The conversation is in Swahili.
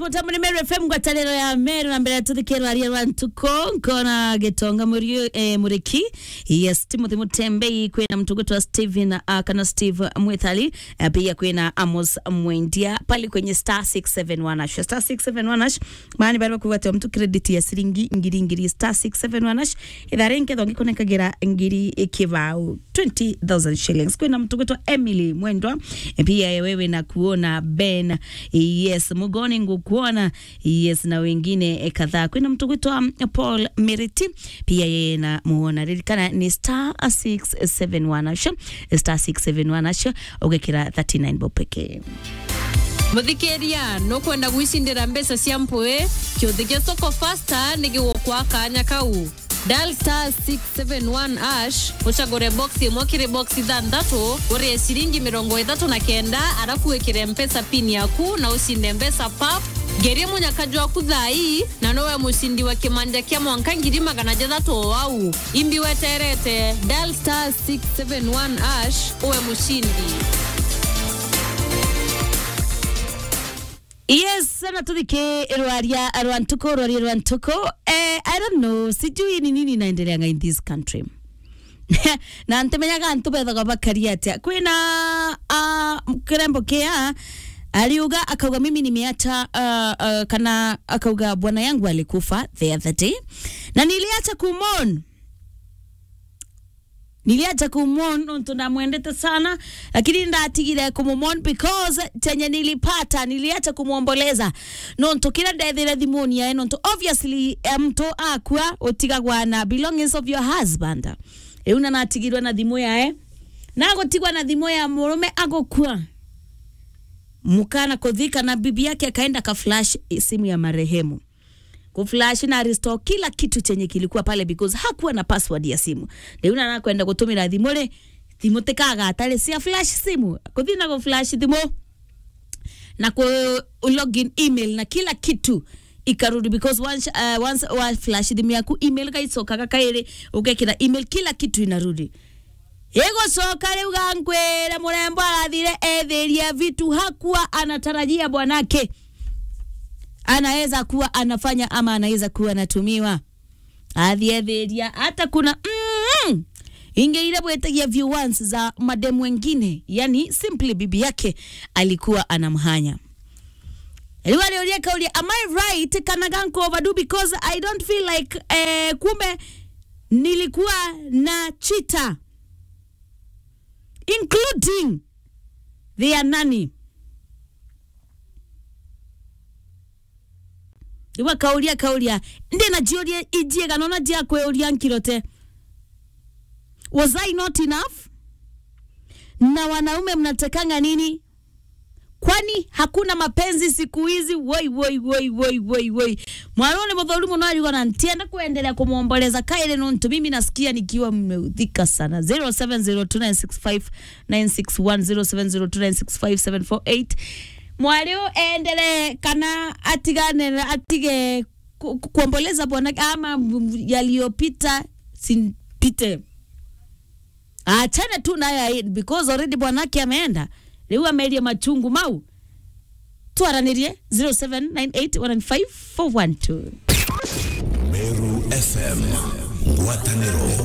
mutambo ni meru fm ngwataniro ya meru na mbere tuthikirwa aria rwa ntuko nkona gitonga murio eh, muriki yes timothy mutembei kwina mtugutu wa steven uh, kana steve mwithali uh, pia kwina amos mwendia pale kwenye star 671 ash star 671 ash maani bari bakubatia mtu credit ya siringi ngiri ngiri star 671 ash ithare nketho ngikunenkagira ngiri ikibao 20000 shillings kwina mtugutu wa emily mwendwa eh, pia wewe na kuona ben yes mugoni ngukuona yes na wengine eh, kadhaa kwina mtu gwitwa paul meriti pia yeye na muona ririkana ni star 671 asha star 671 asha ugekira 39 bob pekee muthikiria nukwenda gwicindira mbeca cia mpui kiuthi gia soko fasta nigigukwa kanya kau dial star 671 ash ucagure box imwe kiri box ithanthatu urie ciringi mirongo ithatu na kenda arafu wikire mpesa pin yaku na ucinde mbeca pap ngerie munyakaju waku thai na nowe mucindi wa kimanja kia mwanka ngiri magana jathatu o wau imbi weterete dial star 671 ash uwe mucindi yes sana tuthike rwaria rwa ntuko rwaria rwa ntuko eh, i don't know sijui ni nini inaendeleanga in this country na ntimenyaga ntubethaga bakaria atia kwina uh, kirembo kia aliuga akauga mimi nimeacha uh, uh, kana akauga bwana yangu alikufa the other day na niliacha kumon niliacha kumon nontu namwendete sana lakini ndatigire kumumon because chenye nilipata niliacha kumwomboleza nontu kira ndethire thimuni yae nontu obviously eh, mtu akua utigagwa na belongings of your husband riu na natigirwe na thimu yae nagutigwa na thimu ya murume agukua mukana kuthika na bibi yake akaenda kaflash simu ya marehemu kuflash na restore kila kitu chenye kilikuwa pale because hakuwa na password ya simu riu na nakwenda gutumira thimu ri thimu tikaga atari cia flash simu kuthi na flash thimu na ku login email na kila kitu ikarudi because once, uh, once wa flash thimu yaku email gaicokaga kairi ugekira email kila kitu inarudi igucoka riu gankwira murembo arathire ethiria vitu hakuwa anatarajia bwanake anaweza kuwa anafanya ama anaweza kuwa anatumiwa athiethiria hata kuna mm, ingeire bwetagia viewers za mademu wengine yani simply bibi yake alikuwa anamhanya riu aliuria kauria am i right kana ganko overdue because i don't feel like eh, kumbe nilikuwa na chita including their nanny iwa kauria kauria ndi na jiuria ijiega nona jia kweuria nkirote was i not enough na wanaume mnatekanga nini kwani hakuna mapenzi siku hizi woi woi woi woi woi woi mwanone muthauri muno alikuwa na ntienda kuendelea kumwomboleza kaile nontu mimi nasikia nikiwa mmeudhika sana 0702965961 0702965748 mwari endele kana atigane atige ku- ku- kuomboleza bwana ama yaliyopita simpite achane tu nayo ae- because already bwanake ameenda riu ameria machungu mau twaranirie 0798154112 Meru FM ngwatanĩro